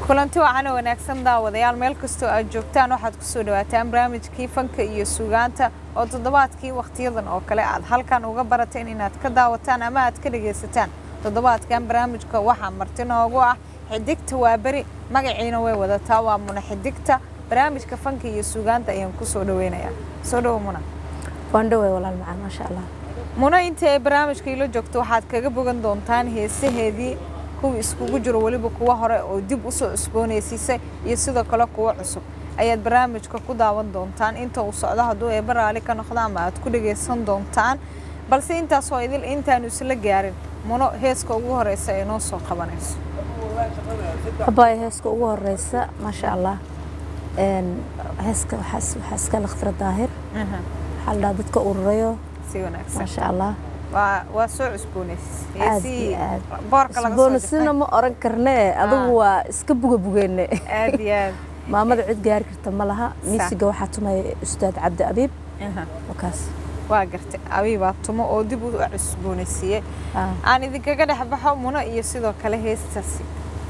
kulanti wacana wanaagsan daawadayaal meel kastoo aad joogtaan waxaad kusoo dhawaataan barnaamijkii fanka iyo suugaanta oo toddobaadkii wakhtiyadan oo kale aad halkan uga barateen inaad ka daawataan ama aad ka dhagaysataan toddobaadkan barnaamijka waxaa marti noogu ah xidigta waa beri magaciina way wadataa waa muna xidigta barnaamijka fanka iyo suugaanta ayaan kusoo dhaweynayaa soo dhawo muna waan dhawey walaal macaan maasha allah muna inta ay barnaamijka ila joogto waxaad kaga bogan doontaan heesaheedii kuwii iskugu jiro weliba kuwa hore oo dib u soo cusboonaysiisay iyo sidoo kale kuwo cusub ayaad barnaamijka ku daawan doontaan inta uu socdo hadduu eeba raali ka noqdo ama aad ku dhagaysan doontaan balse intaasoo idil intaanu isla gaarin muno heeska ugu horeysa ee noo soo qabanayso abaya heeska ugu horeysa maasha allah heeska waxaa iska lakhtira daahir waxaa la dhaha dadka ururayo si wanaagsan maasha allah waa waa soo cusboonaysis aad iyo aad boorka laga soo cusboonisina ma oran karnee adigu waa iska buga bugeene aad iyo aad maamada cid gaari karta ma laha miisiga waxaa tumaya ustaad cabdi abiib Aha. wakaas waa gartay abiibaa tumo oo dib u cusboonaysiiyey Ah. aan idinkaga dhex baxo muno iyo sidoo kale heestaasi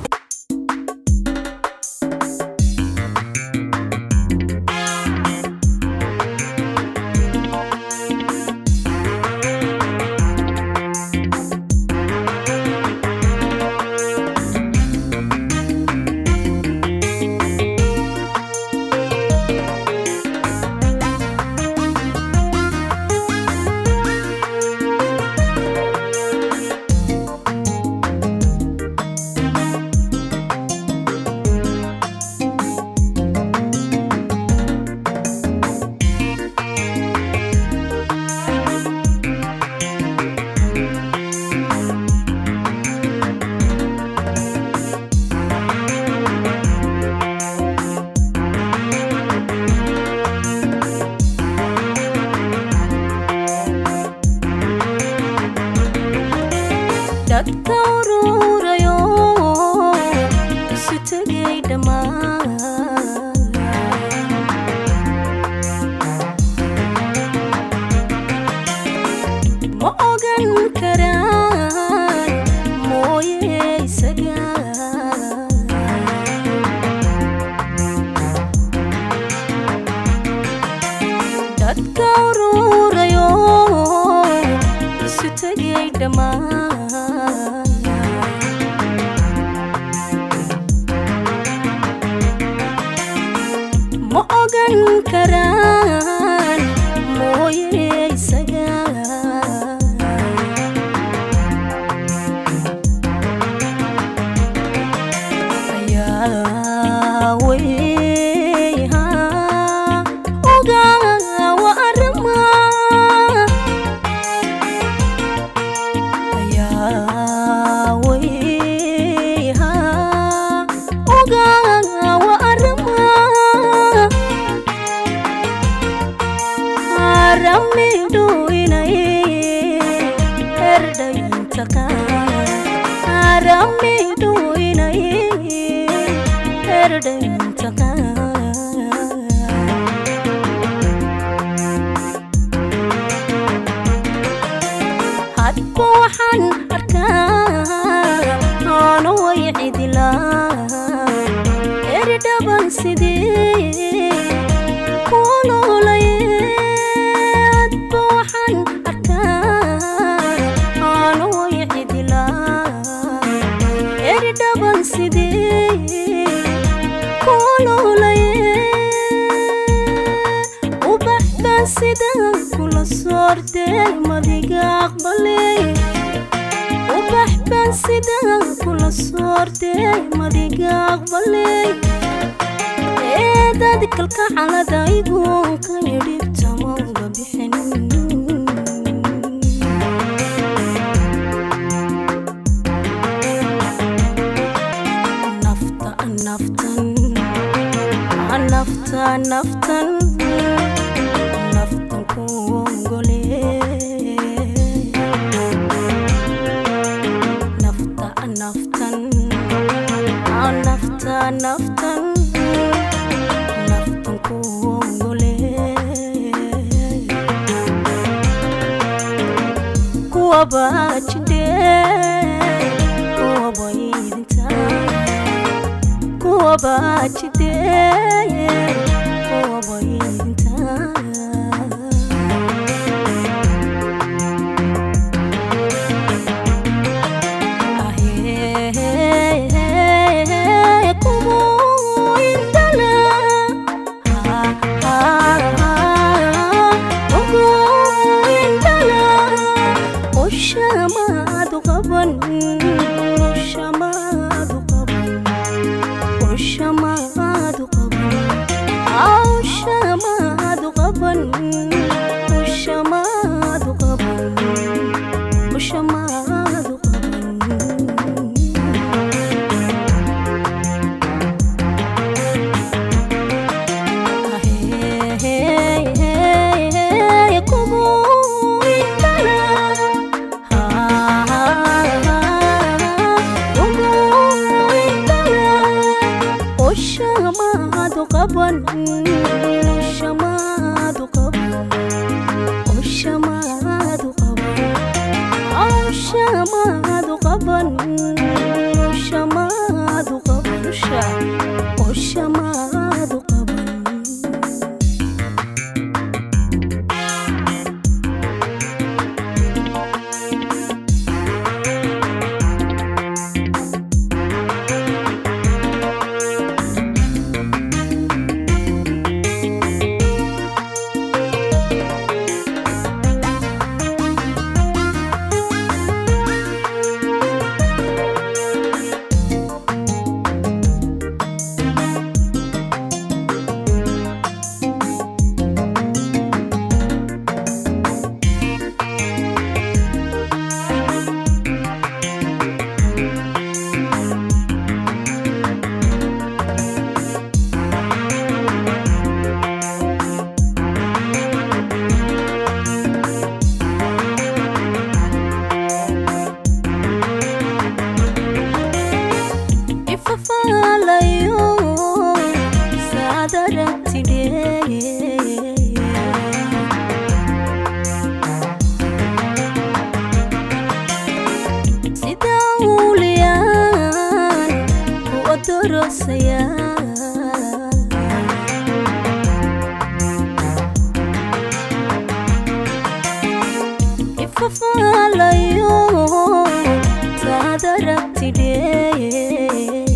dadka ururayo isu tegay dhammaan ma ogan karaan mooye isaga dadka ururayo isu tegay dhammaan ma ogan karaan mooye isaga ayaa weyha ogaa wa arrima ayaa weyha ogaa wa arrima aramidhu inay erdhayntaqa aramidhu inay erdhayntaqa hadba waxaan arkaa aanu way cidilaa erdhaban sidee kululaye hadba waxaan arkaa aanu way cidilaa erdhaban sidee kululaye ubax baan sidaan kula soortay madiga aqbalay ubax baan sidaan kula soortay madiga aqbalay eedad kalka caladaygu ka yidhibta mauga bixin nafta naftan nafta naftan naftan ku ongole nafta naftan nafta naftan naftan ku ongole kuwa baajidhe kuwa baydinta kuwa baajidee kuwa baydintaa Shamaadu qaban Shamaadu qaban ifafaalayo saadaragtidhee sida uuliyaan ku odorosaya ifafaalayo saadaragtidhee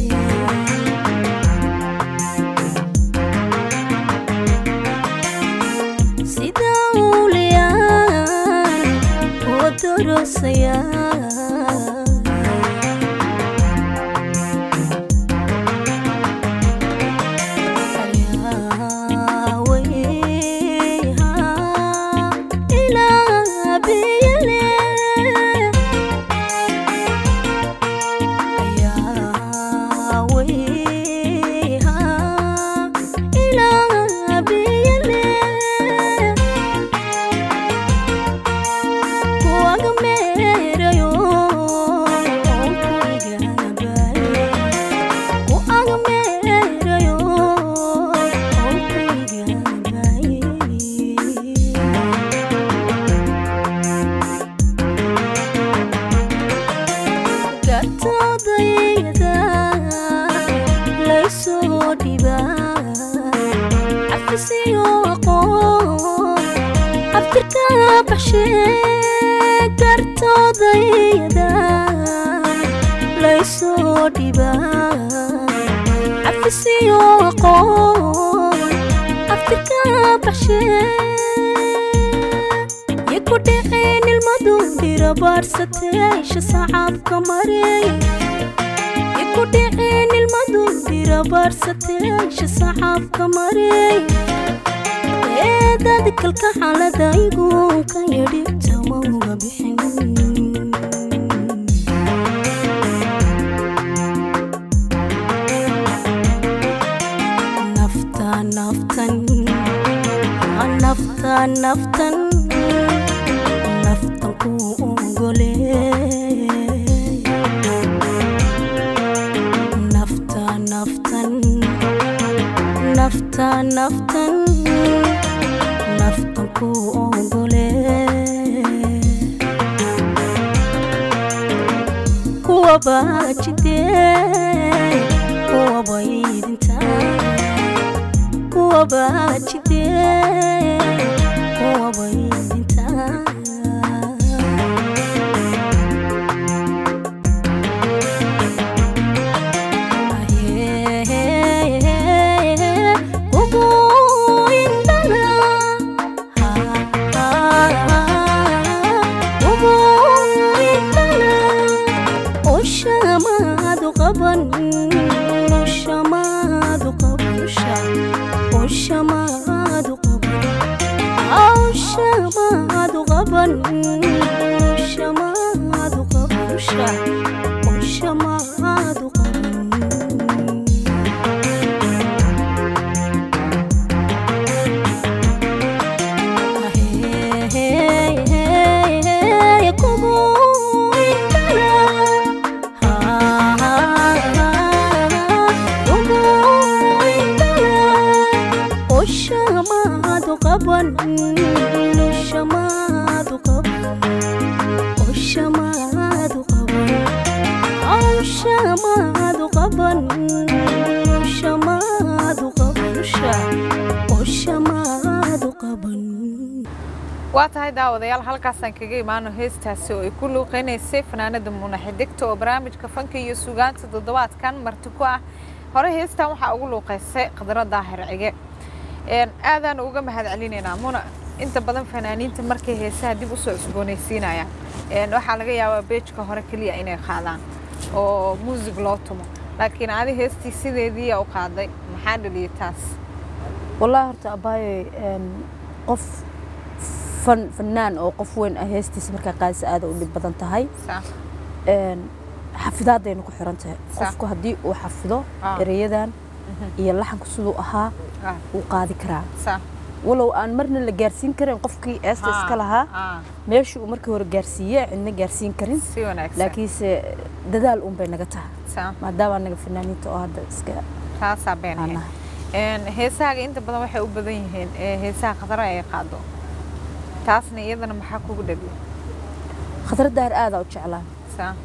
sida uuliyaan oo dorosaya ilaa biyale gartoodayda laysoo dhibaa cafisiyo aqoon abtirka baxshee gartoodayda laysoo dhibaa cafisiyo aqoon abtirka baxshee yaku dhaceen ilmadu dhirabaadhsateesha sacaabka mareey yaku dhaceen ilmadu dhirabaadhsateesha sacaabka mareey eedad kalka xaaladaygu ka yadhibta mauga bixin nafta naftan nafta naftan naftan ku ogole nafta naftan nafta naftan naftan ku ogole kuwa baajidee kuwa baydin wabaajidee wabaydintaa Shamaadu qaban Shamaadu qaban waa tahay daawadayaal halkaasaan kaga imaano heestaasi oo ay ku luuqeynaysay fanaanada muuna xidigta oo barnaamijka fanka iyo sugaanta toddobaadkan marti ku ah hore heestan waxaa ugu luuqeysay khadro daahir cige aadaan uga mahad celinaynaa muna inta badan fanaaniinta markay heesaha dib usoo cusboonaysiinayaan waxaa laga yaabaa beejka hore keliya inay qaadaan oo muusig loo tumo laakiin adi heestii sideediiya u qaaday maxaa dhaliyay taas wallaahi horta abaayo qof fan fanaan oo qof weyn ah heestiisa markaa qaadisa aada u dhib badan tahay Saa. xafidaadayna ku xiran tahay Sax. qofku haddii uu xafido Ah. ereyadan iyo laxanku siduu ahaa Ah, wuu qaadi karaa saa. walow aan marna la gaarsiin karin qofkii eesta Ah, iska lahaa ah, meeshii uu markii hore gaarsiiye cidna gaarsiin karin si wanaagsan laakiinse dadaal un bay naga tahay Saa. maadaama anaga fanaaniinta oo hadda iska taasaa been aan ahayd. nahay Een, heesahaaga inta badan waxay u badan yihiin ee heesaha khadra ay qaado taasna iyadana maxaa kugu dhaliya khadra daahir aadaa u jeclaa saa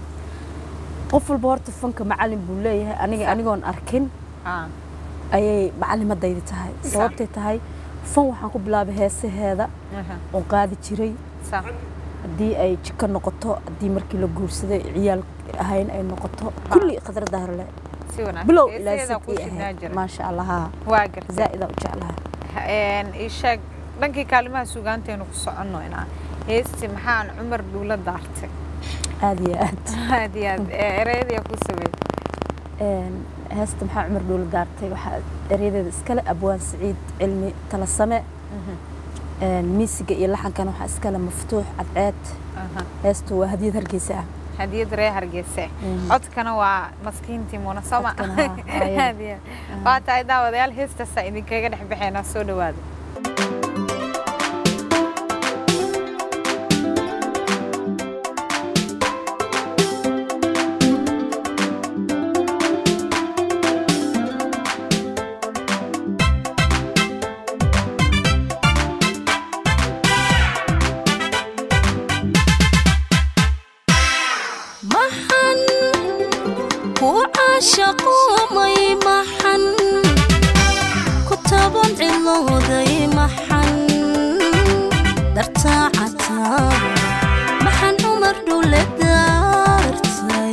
qof walba horta fanka macalin buu leeyahay aniga Sax. anigoon arkin ah ayay macalimadaydi tahay Sax. sababtay tahay fan waxaan ku bilaabay heesaheeda aha, oon qaadi jiray saa haddii ay jiko noqoto haddii markii la guursaday ciyaal ahayn ay noqoto kulli khadra daahir le si wanaagsan bilow ilaa Heesaheedaa kuu sidii shidnaa ahayd jira maasha allah haa waa gartay zaa'idaa u jeclaha Een, ii sheeg dhankii kaalimaha sugaanteenu ku soconno inaa heesti maxaan cumar dhuula daartay aad iyo aad aad iyo aad ee ereyadii ku sameeyay Een, heesta maxaa cumar dhuula daartay waxaa eryadeeda iskale abwaan siciid cilmi talasame Een, miisiga iyo laxankan waxaa iskale maftuux cadceed aha heestu waa hadiyad hargeysa ah hadiyad ree hargeysa Mhm. codkana waa maskiintii muuna soma Codkana, haa, waa iyada. Aad iyo aad. waa tahay daawadayaal heestaasaa idinkaga dhex baxeynaa soo dhawaada maxan ku caashaqoomay maxan ku taban cilooday maxan dartaa cataa maxan cumar dhule daartay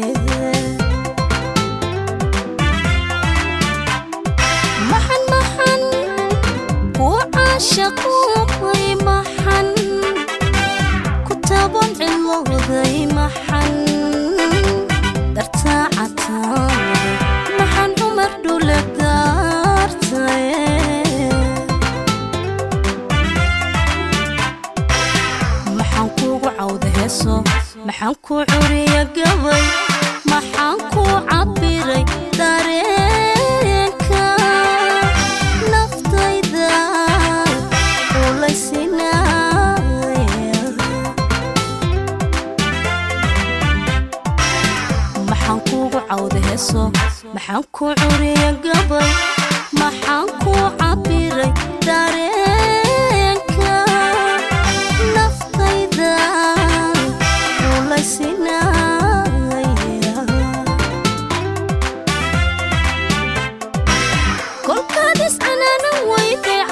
maxan maxan ku caashaqoomay maxan ku taban cilooday maxan dartaa cataa maxan cumar dhule daartay maxaan kuugu cawda heeso maxaan ku curiya gabay maxaan ku cabiray dareenka naftayda ulaysinaya maxaan kuugu cawda heeso maxaan ku curiya gabay maxaan ku cabiray dareenka naftayda ulaysinaya kolkaad iscanaanan weyday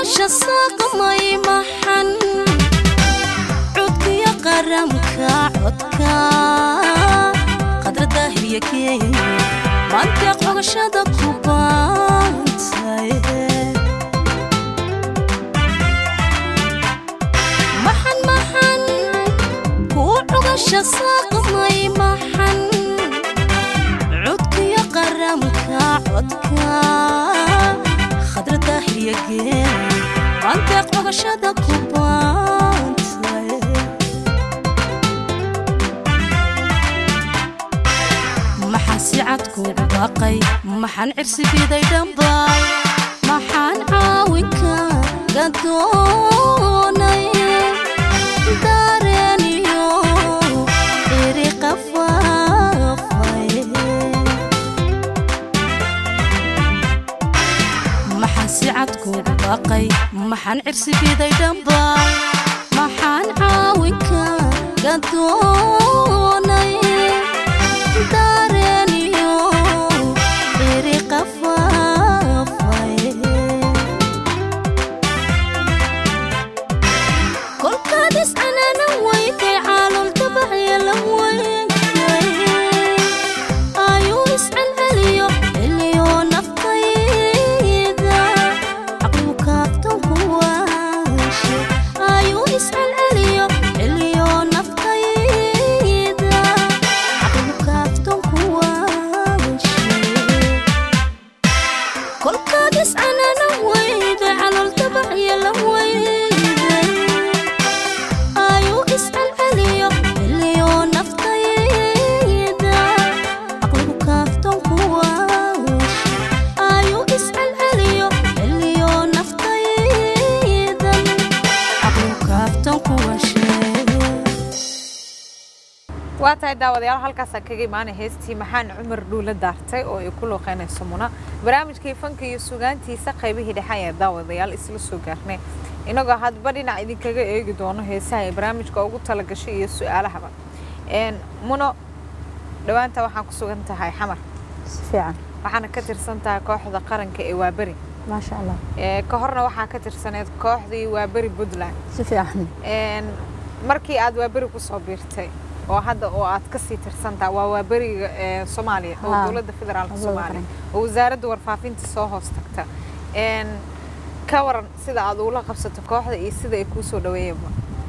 cugasha saaqmay maxan codkiyo qaramka codka qadra daahiriya keenya mantiq cugashada ku baantay maxan maxan kuu cugasha saaqmay maxan codkiyo qaramka codka khadra daahiriya keenya mantiq cugashada ku baantay maxaan si cad kuugu baaqay maxaan cirsi biday dhambaay maxaan caawinka gadoonay dareeniyo iri qafaafay maxaan si cad kuugu baaqay maxaan cirsi biday dhambaay maxaan caawinka gadoonay dareeniyo iri qafaafay kolkaad iscanana weyday caalol dabaxya la weynay ayuu iscelceliyo xilliyo naftayda caqligu kaabtan ku waashe ayuu iscelceliyo xilliyo naftayda caqligu kaabtan ku waashe kolkaad iscanana weyday calool dabaxya la weyday ayuu iscelceliyo xilliyo naftayda caqligu kaaftan ku waashe ayuu iscelceliyo xilliyo naftaydan caqligu kaaftan ku waashe waa tahay daawadayaal halkaasaan kaga imaanay heestii maxaan cumar dhuula daartay oo ay ku looqeynayso muna barnaamijkii fanka iyo sugaantiisa qaybihii dhexe ayaa daawadayaal isla soo gaarnay inagoo hadba dhinac idinkaga eegi doono heesaha ee barnaamijka ugu talagashay iyo su-aalahaba Een, muno dhowaanta waxaan ku sugan tahay xamar si fiican waxaana ka tirsan tahay kooxda qaranka ee waaberi maasha allah Ee, ka horna waxaa ka tirsaneed kooxdii waaberi puntland si fiican Een, markii aad waaberi kusoo biirtay oo hadda oo aad kasii tirsantaha waa waaberiga ee soomaaliya oo Haa. dowladda federaalka Dowladda soomaaliya qaranka. oo wasaaradda warfaafinta soo hoos tagta Een, ka waran sida aad ula qabsato kooxda iyo sida ay kuu soo dhaweeyeenba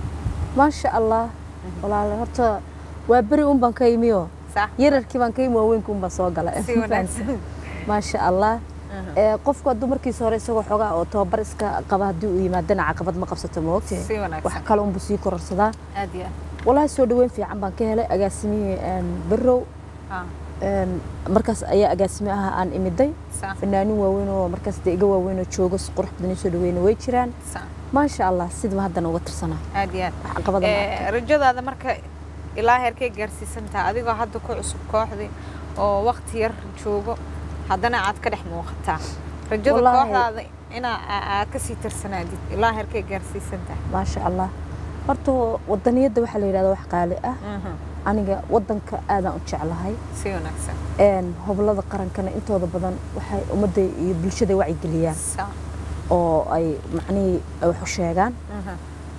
maasha allah walaale horta waa beri un baan ka imiyo sax yararkii baan ka imi waaweynka un baan soo gala si wanaagsan maasha allah ee qofku hadduu markiisa hore isagoo xogaa oo tababar iska qaba haddii uu yimaadana caqabad ma qabsato ma ogtahay si wanaagsan wax kale unbuu sii kororsadaa aad iyo aad walahi soo dhaweyn fiican baan ka helay agaasimihii berow Haa, een, markaas ayaa agaasime aha aan imiday sax fanaanin waaweyn oo markaas dee iga waaweyn oo joogo si qurux badan ii soo dhaweyna way jiraan sax maasha allah sidaba haddana uga tirsanaa aad iyo aad wax caqabada ma Ee, arko. rajadaada marka ilaa heerkay gaarsiisantaha adigoo hadda ku cusub kooxdii oo waqti yar joogo haddana aad ka dhex muuqataa rajada Wallaahi. kooxdaada inaa aa- aad kasii tirsanaadid ilaa heerkay gaarsiisantaha maasha allah horta wadaniyadda waxaa la yidhahda wax qaali ah aniga wadanka aadaan u jeclahay si wanaagsan een, hoblada qarankana intooda badan waxay ummadda iyo bulshada wacyigeliyaan Sa- oo ay macnihii ay wax u sheegaan mhm.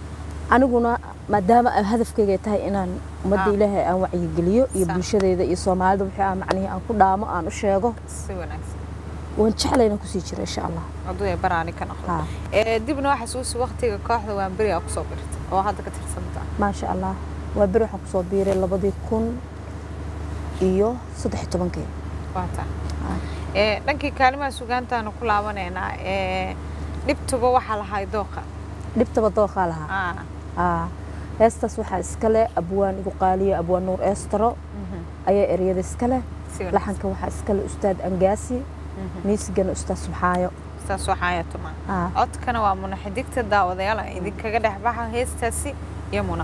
aniguna maadaama ay hadafkayga ay tahay inaan ummadda Ah. ilaahay aan wacyigeliyo iyo Sa- bulshadeeda iyo soomaalida wixii aan macnihii aan ku dhaamo aan u sheego si wanaagsan waan jeclay inaan kusii jiro insha allah hadduu ay baraani ka noqdo haa Ee, dibna waxaa suusi waqtiga kooxda waan beri aa kusoo birtay oo hadda ka tirsantaa maasha allah waa beri waxaan kusoo biiray labadii kun iyo saddex iyo tobankii waa taa Ah. Ee, dhankii kaalimaha sugaantaanu ku laabanaynaa ee, dhibtuba waxaa lahay dooqa dhibtaba dooqaa lahaa Ah, aa heestaas waxaa iskale abwaan igu qaaliyo abwaan nuur eestaro mhm. ayaa ereyada iskale si wanaagsan laxanka waxaa iskale ustaad angaasi Mhm. miisigana ustaad subxaayo saas waxaaya tuma aa codkana waa muna xidigta daawadayaal aan idinkaga dhex baxa heestaasi iyo muna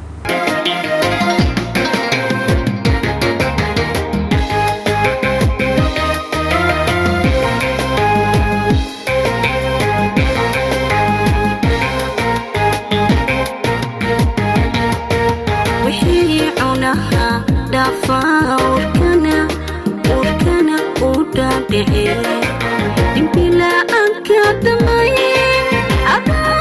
wixii cunaha dhaafaa urkana urkana u dhaadhice dhimbila'aanka damaye adaa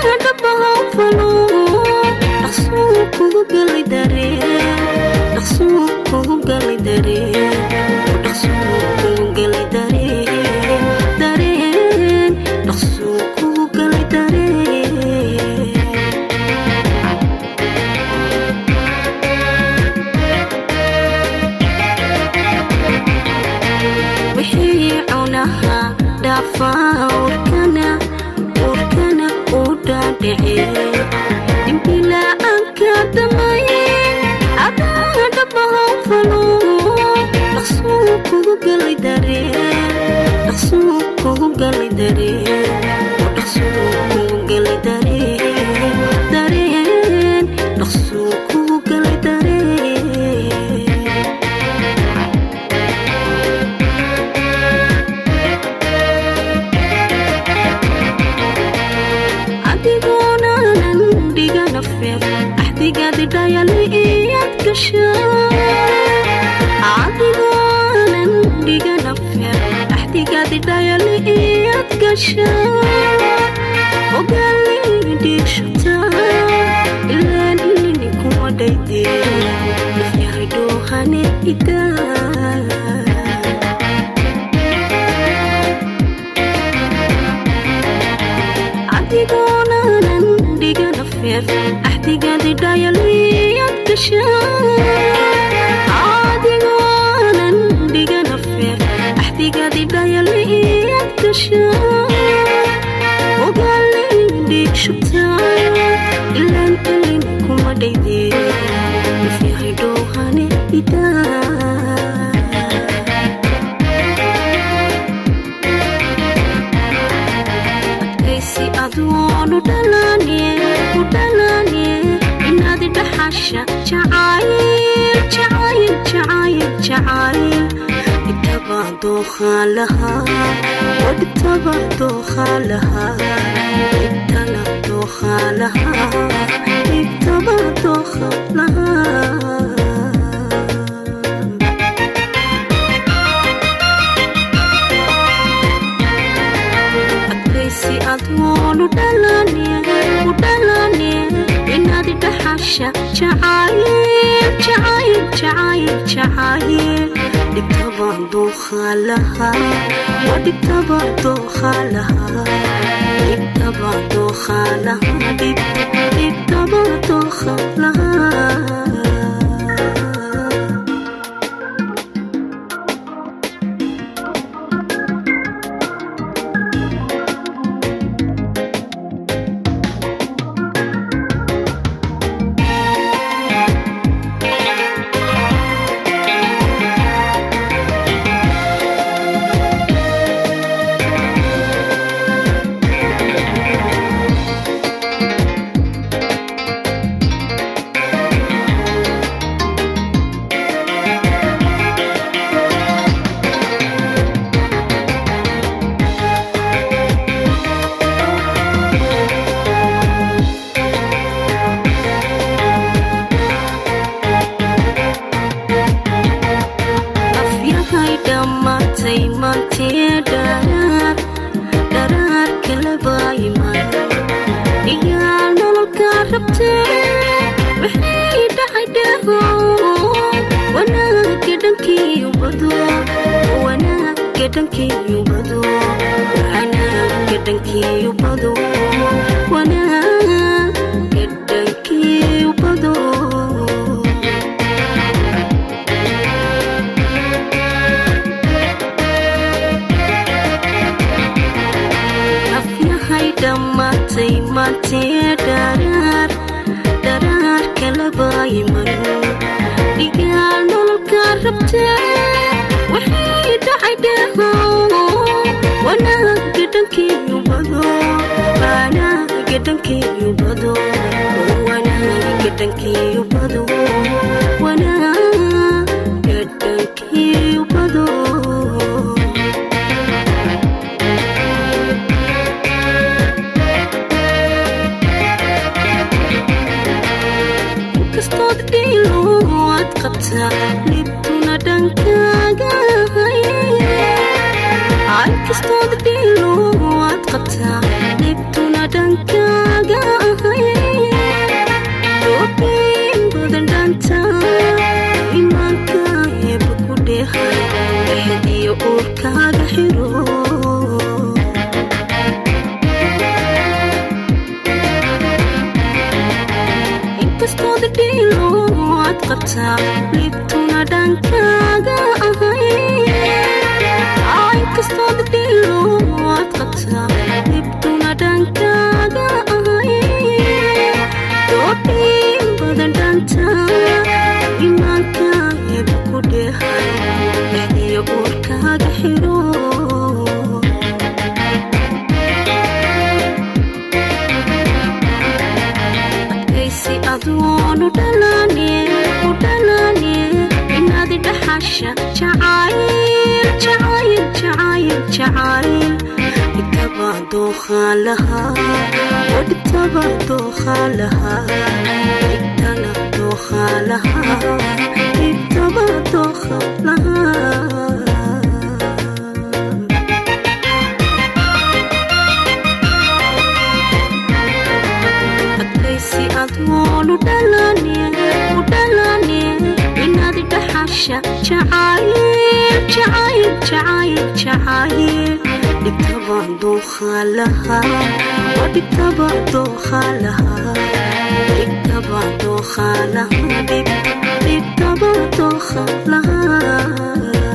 dhece dimbila'aanka damaye adaa dhabahan falo dhaqsuu kugu galay dareen dhaqsuu kugu galay dareen dhaqsuu kugu galay dareen dareen dhaqsuu kugu galay dareen adigoonanan dhigana feer axdigaadi dhayali iyad gasha adigoonan dhigana feer axdigaadi dhayali iyad gasha ogaali dhiigshata ilaan ilini kuma dhayde nafyahay dhoohane idaa adigoonanan dhigana feer axdigaadi dhayaliyad gasha adigoonan dhigana feer axdigaadi dhayaliyad gasha ogaali dhiigshata ilaan ilin kuma dhayde nafyahay dhoohane idaa adkaysi adoonu dhalaniye ku dhalaniye inaad dhaxasha jacayl jacayl jacayl jacayl dhibtaba dookhaa lahaa oo dhibtaba dookhaa lahaa dhibtana dookhaa lahaa dhibtaba dookhaa lahaa adkaysi adoonu dhalaniye ku dhalaniye inaad dhaxasha jacayl jacayl jacayl jacayl dhibtaba dookhaa lahaa oo dhibtaba dookhaa lahaa dhibtaba dookhaa lahaa dhib- dhibtaba dookhaa lahaa afyahay dhammaatay maantee dharaar dharaar kala baayiman iyaa nololkaa rabtee wixii dhacay dhaho wanaagga dhankiiyu bado wanaagga dhankiiyu bado wanaagga dhankiiyu bado wanaagga dhankiiyu bado afyahay dhammaatay maantee dharaar dharaar kala baayiman dhigaal nololkaa rabtee wixii dhacay dhaho wanaagga dhankiiyu bado wanaagga dhankiiyu bado wanaagga dhankiiyu bado wanaagga dhankiiyu bado inkastood dhiilo waad qabtaa libtuna dhankaaga inkastood dhiilo waad qabtaa libtuna dhankaaga doobiin badan dhanta imaanka eeba ku dheehay dhexed iyo uurkaaga xiro inkastood dhiilo waad qabtaa libtuna dhankaaga ahay inkastood dhiilo waad qabtaa libtuna dhankaaga ahay dhaxasha jacayl jacayl jacayl jacayl dhigtaba dookhaa lahaa oo dhigtaba dookhaa lahaa dhigtana dookhaa lahaa dhigtaba dookhaa lahaa adkaysi admoon u dhalane u dhalane inaad dhaxasha jacayl jacayl jacayl jacayl dhigtaba dookhaa lahaa oo dhigtaba dookhaa lahaa dhigtaba dookhaa lahaa dhig dhigtaba dookhaa lahaa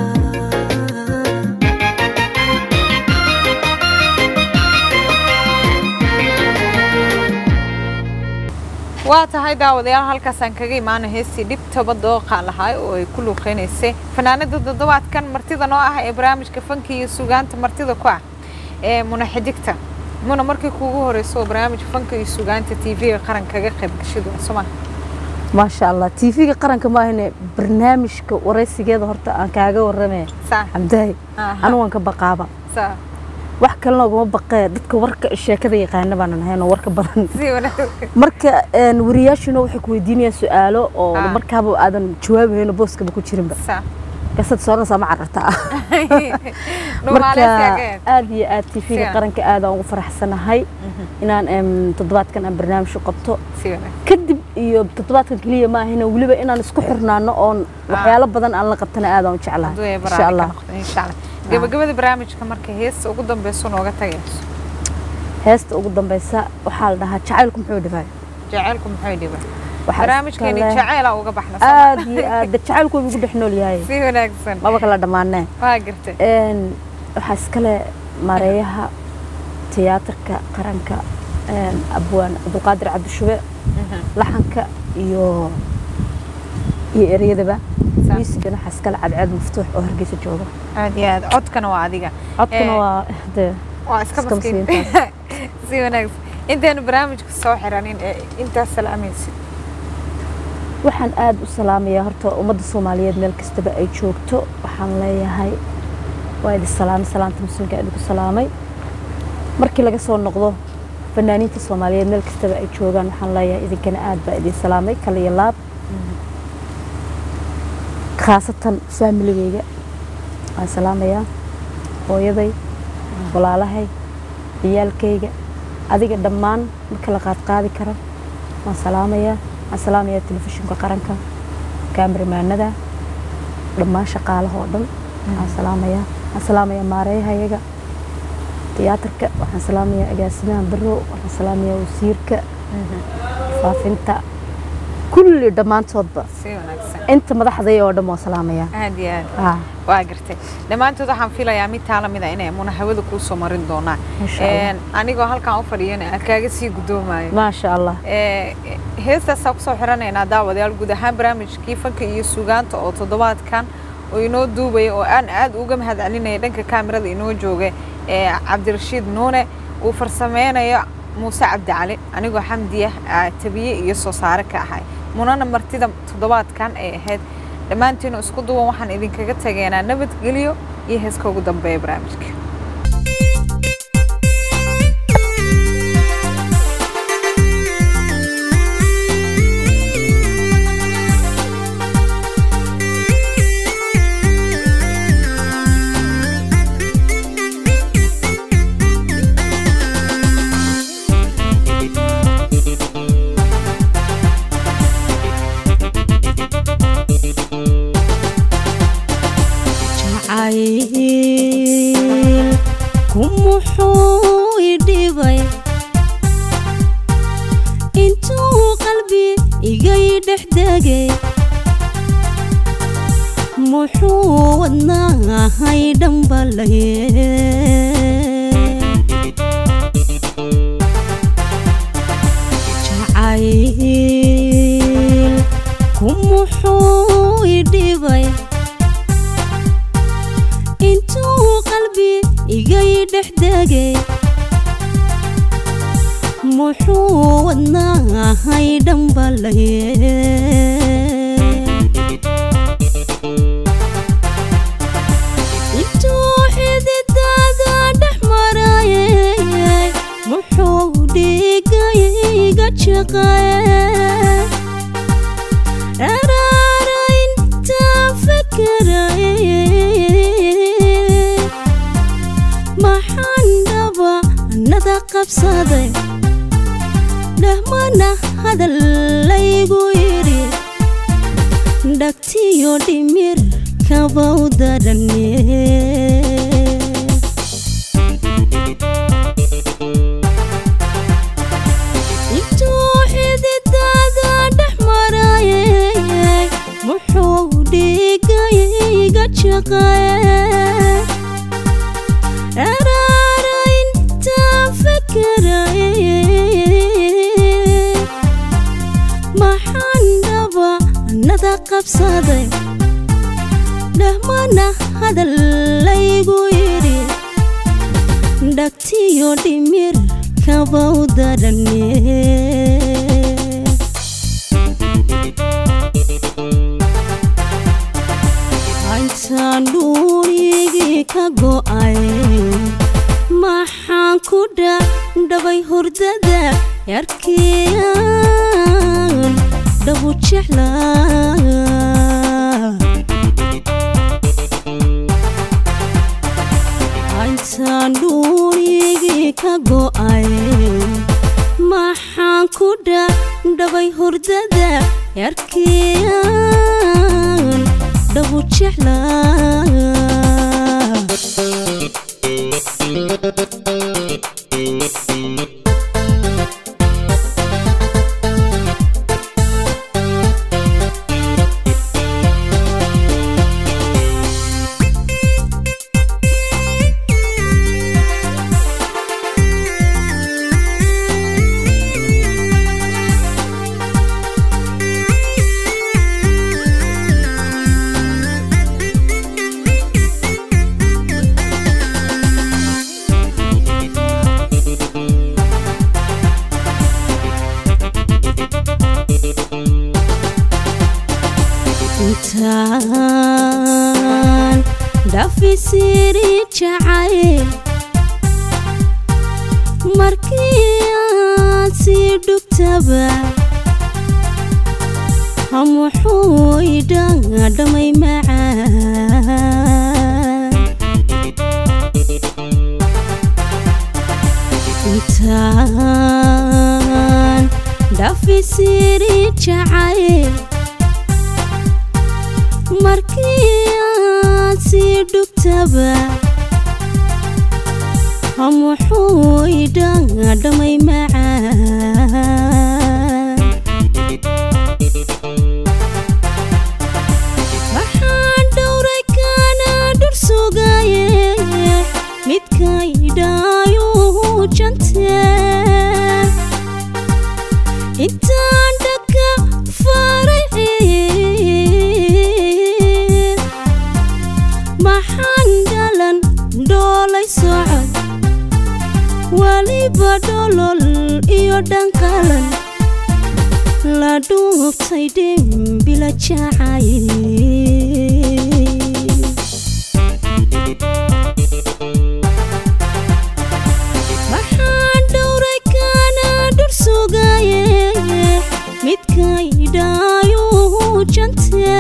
waa tahay daawadayaal halkaasaan kaga imaana heestii dhibtaba dooqa lahaa oo ay ku luuqeynaysay fanaanada toddobaadkan martida noo ah ee barnaamijka fanka iyo sugaanta martida ku ah ee muna xidigta muna markii kuugu horeyso oo barnaamijka fanka iyo sugaanta tv-ga qaran kaga qayb gashadu soma maasha allah tv-ga qaranka maahane barnaamijka waraysigeeda horta aan kaaga warramee saa cabdahay Aha. anigu waan ka baqaaba saa wax kalena ugama baqee dadka warka sheekada yaqaana baanan ahayn oo warka badan si wanaagsan marka een, wariyaashuna waxay ku weydiinayaan su-aalo oo Ah. markaaba aadan jawaabahayn oo booskaba ku jirinba saa kasad sooranaysaa ma carartaa Nuur marka Maalesiya aad iyo aad tv-ga Siyan. qaranka aadaan ugu faraxsanahay inaan em, toddobaadkan aan barnaamij u qabto si wanaagsan kadib iyo toddobaadkan keliya ma ahina weliba inaan isku xirnaano oon waxyaalo badan aan la qabtana aadaan u jeclahay hadduu ay insha barnaamij ka allah noqdo insha allah gabagabada barnaamijka marka heesta ugu dambeyso nooga tagayso heesta ugu dambeysa waxaa la dhahaa jacaylku muxuu dhibay jacaylku muxuu dhiba Waxaa barnaamijkeeni iska leh- jacayla uga baxna soo aad iyo aad de jacaylku wuu igu dhex nool yahay si wanaagsan maba kala dhammaanee waa gartay Een, waxaa iskale maareeyaha tiyaatarka qaranka een, abwaan cabdulqaadir cabdishube laxanka iyo iyo ereyadaba Sa- miisigana waxaa iskale cadceed maftuux oo hargeysa jooga aad iyo aad codkana waa adiga codkuna Eh, waa de waa iska iska maskiin maskiintaas. si wanaagsan intaynu barnaamijka soo xiranin ee intaas salaamaysid waxaan aad u salaamayaa horta ummadda soomaaliyeed meel kastaba ay joogto waxaan leeyahay waa idin salaamay salaanta muslimka idinku salaamay markii laga soo noqdo fanaaniinta soomaaliyeed meel kastaba ay joogaan waxaan leeyahay idinkana aad baa idin salaamay kal iyo laab khaasatan faamiligeyga waan salaamayaa hooyaday walaalahay ciyaalkayga adiga dhammaan marka la qaadqaadi karo waan salaamayaa waan salaamayaa telefishinka qaranka kaamirimaanada dhammaan shaqaalaha oo dhan waan salaamayaa waan salaamayaa maareeyahayaga tiyaatarka waxaan salaamayaa agaasimaha baro waxaan salaamayaa wasiirka faafinta kulli dhammaantoodba si wanaagsan inta madaxday oo dhan waan salaamayaa aad iyo aad Ah, waa gartay dhammaantood waxaan filayaa mid taa lamid a inay muna hawada kuu soo marin doonaan Masha Allah. Een, anigoo halkaan u fadhiyana aan kaaga sii guddoomayo maasha allah Ee, heestaasaa kusoo xiranaynaa daawadayaal guud ahaan barnaamijkii fanka iyo sugaanta oo toddobaadkan oo inoo duubaya oo aan aad uga mahad celinaya dhanka kaamirada inoo jooga ee cabdirashiid nuune uu farsameynayo muuse cabdicali anigoo xamdiya aa tabiye iyo soo saare ka ahay munana martida toddobaadkan ay ahayd dhammaantiinu isku duwan waxaan idinkaga tageynaa nabadgelyo iyo heeska ugu dambeeya barnaamijka jacayl ku muxuu i dhibay intuu qalbi igay dhex degay muxuu wadnaahay dhambalaye jacayl ku muxuu i dhibay intuu qalbi igay dhex degay muxuu wadnaahay dhambalaye shaqaye araarayntaan fakaraye maxaan dhaba nada qabsaday dhahmana hadal laygu yidhi dhagtiyo dhimir kabau darane intuu xididaada dhex marayay muxuu dhigayga shaqaye araarayntaan fakaraye maxaan dhaba nada qabsaday dhahmana hadal laygu yidhi dhagtiyo dhimir kabau darane intaan dhuurigii ka go'ay maxaan ku dhabay hurdada yarkiyaan dhabu jeclaa intaan dhuurigii ka go'ay maxaan ku dhabay hurdada yarkiyaan dhabu jeclaa intaan dhafisiri jacay markii aad sii dhugtaba hamuxuu idhaadhamay macaan intaan dhafisiri jacay markii aad sii dhugtaba hamuxuu idhaadhamay macaan waxaan dhowray kana dhur sugaye midkaydhaayuu jante intaan dhaka faray maxaan dhalan dhoolay socod weliba dholol iyo dhanqalan la dhuubtay dhembila jacay maxaan dhowray kana dhur sugaye midkaydhaayuu jante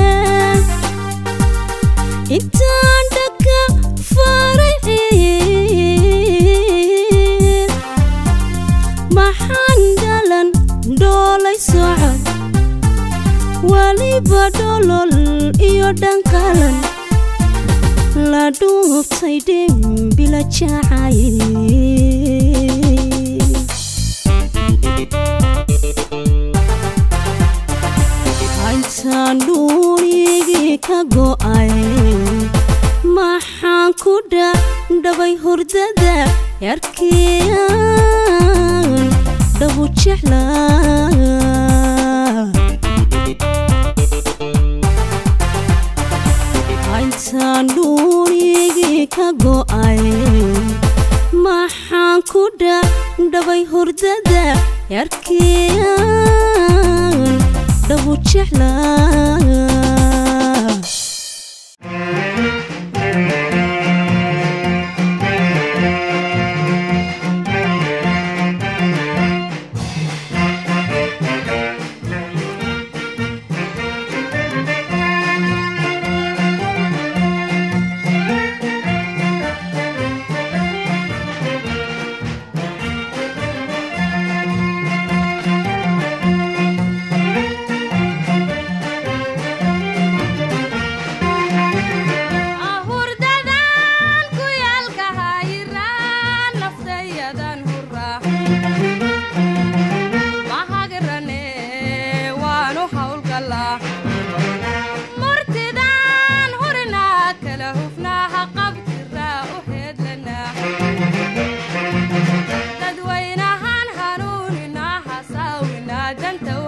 intaan dhaka faray maxaan dhalan dhoolay socod weliba dholol iyo dhanqalan la dhuubtay dhembila jacay intaan dhuurigii ka go'ay maxaan ku dhabay hurdada yarkiyaan dhabu jeclaa intaan dhuurigii ka go'ay maxaan ku dhabay hurdada yarkiyaan dhabu jeclaa danta